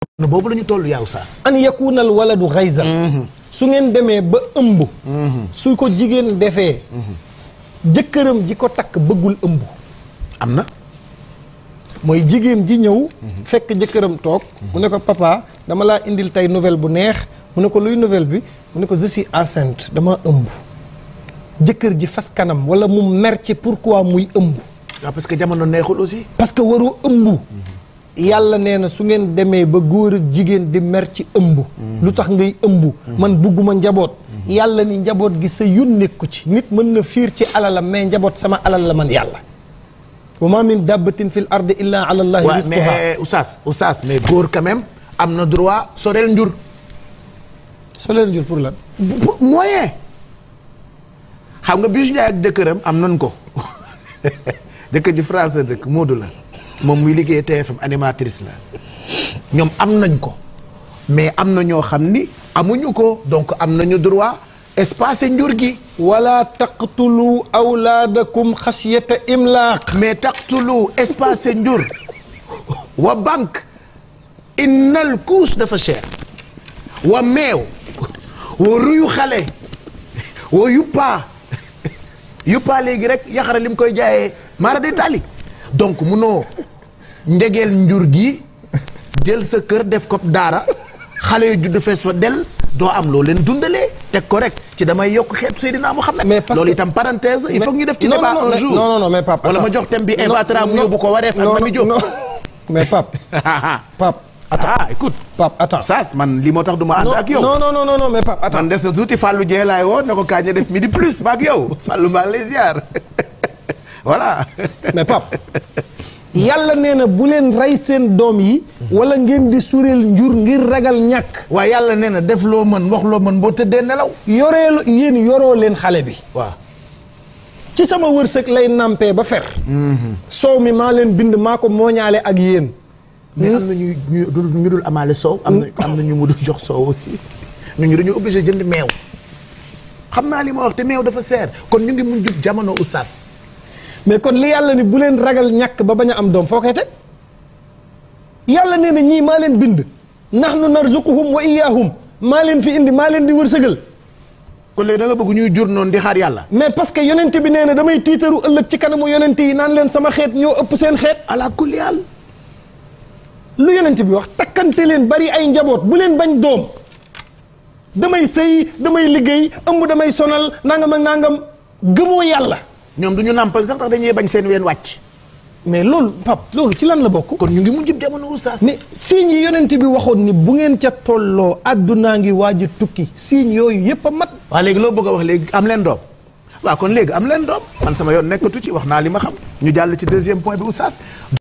boobu la ñu toll yaa Oustaz. an yakunal waladu xayzan su ngeen demee ba ëmb su ko jigéen defee jëkkëram ji ko takk bëggul ëmb am na. mooy jigéen ji ñëw fekk jëkkëram toog mu ne ko papa dama laa indil tey nouvelle bu neex mu ne ko luy nouvelle bi mu ne ko je suis enceinte dama ëmb jëkkër ji fas kanam wala mu mer ci pourquoi muy ëmb waaw parce que jamono neexul aussi. parce que waru ëmb yàlla nee na su ngeen demee ba góor ak jigéen di mer ci ëmb lu tax ngay ëmb man bugguma njaboot yàlla ni njaboot gi sa yun nekku ci nit mën na fiir ci alalam mais njaboot sama alal la man yàlla wa ma min dabbatin fi l ardi illa ala allahi waaw rizquha mais Oustaz Oustaz mais góor quand même am na droit soreel njur. soo leen jur pour lan bu- bu- moyen. xam nga Bijou Ndiaye ak jëkkëram am nañ ko jëkkër ji France la dëkk Moodu la moom muy liggéey TFM animatrice la ñoom am nañ ko mais am na ñoo xam ni amuñu ko donc am nañu droit espacer njur gi wala taqtulu awlaadakum xasiyata imlaaq mais taqtulu espacer njur wa banque innal kuus dafa cher wa meew wa ruyu xale wa yuppaa yuppaa léegi rek yaxara li mu koy jaayee maara de tali donc munoo ndegeel njur gi jël sa kër def ko daara xale yu judd fees fa del doo am loo leen dundalee teg ko rek ci damay yokk xeet Seydina Mohamed Mais parce loolu que- itam parenthèse il faut que ñu def ci Non, débat non, non, un mais- jour non, non, non, mais Pape, wala ma attends. jox thème bi Non, Eva Tra mu non, yóbbu ko wareef ak non, Mami Diop non. mais Pape Pape ah écoute Pape attends Saas man li moo tax du ma ànd ak yow non non non non non mais Pape attends man des na tuuti Fallou Dieng laay woo ne ko kañ def midi plus ma ak yow Fallou maa ngi lay ziar voilà. mais Pape yàlla nee na bu leen rey seen doom yi wala ngeen di sureel njur ngir ragal ñàkk waaye yàlla nee na def loo mën wax loo mën boo tëddee nelaw. yoreelu yéen yoroo leen xale bi waaw. ci sama wërsëg lay nampee ba fer soow mi maa leen bind maa ko mooñaale ak yéen mais am na ñu ñu dul ñu dul amaale soow. am na am na ñu mu dul jox soow aussi. ñu dañu obligé jënd meew. xam naa li ma wax te meew dafa seer kon ñu ngi mun jub jamono oustaz. mais kon li yàlla ni bu leen ragal ñàkk ba bañ a am doom foo koy teg yàlla nee na ñii maa leen bind nahnu narzuquhum wa iyyahum maa leen fi indi maa leen di wërsëgal kon léegi da nga bëgg ñuy jur noonu di xaar yàlla. mais parce que yonent bi nee na damay tiitaru ëllëg ci kanamu yonent yi naan leen sama xeet ñoo ëpp seen xeet ala kulli haal. lu yonent bi wax takkante leen bari ay njaboot bu leen bañ doom damay sëy damay liggéey ëmb damay sonal nangam ak nangam gëmoo yàlla ñoom du ñu nàmpal sax tax dañuy bañ seen ween wàcc. mais loolu pap loolu ci lan la bokk kon ñu ngi mun jub jamono oustaz. mais signe yi yonent bi waxoon ni bu ngeen ca tolloo àddunaa ngi waaj a tukki signe yooyu yépp a mat waa léegi loo bëgg a wax léegi am leen doom waaw kon léegi am leen doom man sama yoon nekkatu ci wax naa li ma xam ñu jàll ci deuxième point bi oustaz